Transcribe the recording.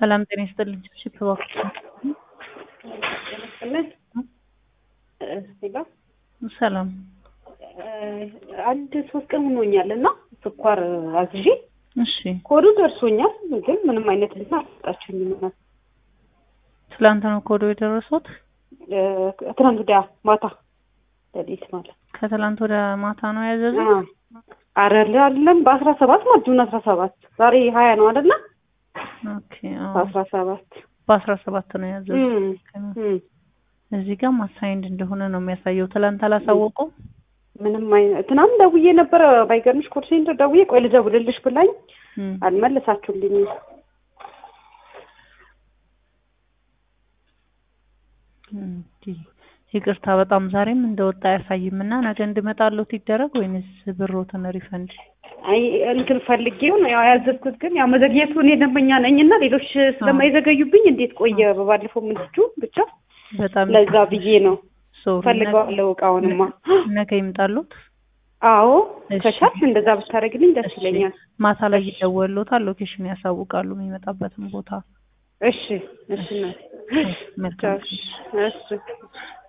ሰላም ጤና ይስጥልኝ። እሺ እባክህ ሰላም አንድ ሶስት ቀን ሆኖኛል እና ስኳር አዝዤ እሺ ኮዱ ደርሶኛል፣ ግን ምንም አይነት እንትን አልሰጣችሁኝም። እናት ትላንት ነው ኮዶ የደረሱት? ትናንት ወዲያ ማታ ሌሊት ማለት ከትላንት ወደ ማታ ነው ያዘዙ? አረ አይደለም በአስራ ሰባት ማለት ጁን አስራ ሰባት ዛሬ ሀያ ነው አይደለ? ኦኬ አዎ። በአስራ ሰባት በአስራ ሰባት ነው ያዘዙ። እዚህ ጋር ማሳይንድ እንደሆነ ነው የሚያሳየው። ትላንት አላሳወቁም? ምንም አይነት ትናንት ደውዬ ነበረ። ባይገርምሽ ኮል ሴንተር ደውዬ ቆይ ልደውልልሽ ብላኝ አልመለሳችሁልኝም። እንዲህ ይቅርታ፣ በጣም ዛሬም እንደወጣ አያሳይም እና ነገ እንድመጣለሁ ይደረግ ወይንስ ብሮትን ሪፈንድ? አይ እንትን ፈልጌው ነው ያው ያዘዝኩት፣ ግን ያው መዘግየቱ እኔ ደንበኛ ነኝ እና ሌሎች ስለማይዘገዩብኝ እንዴት ቆየ በባለፈው ምንድጁ ብቻ በጣም ለዛ ብዬ ነው ሶሪ። ፈልገዋለሁ እቃውንማ። ነገ ይምጣሉት? አዎ እሺ። ከቻልሽ እንደዛ ብታደርግልኝ ደስ ይለኛል። ማታ ላይ ይደወሉታል፣ ሎኬሽን ያሳውቃሉ የሚመጣበትን ቦታ። እሺ እሺ እናቴ። መልካም እሺ እሺ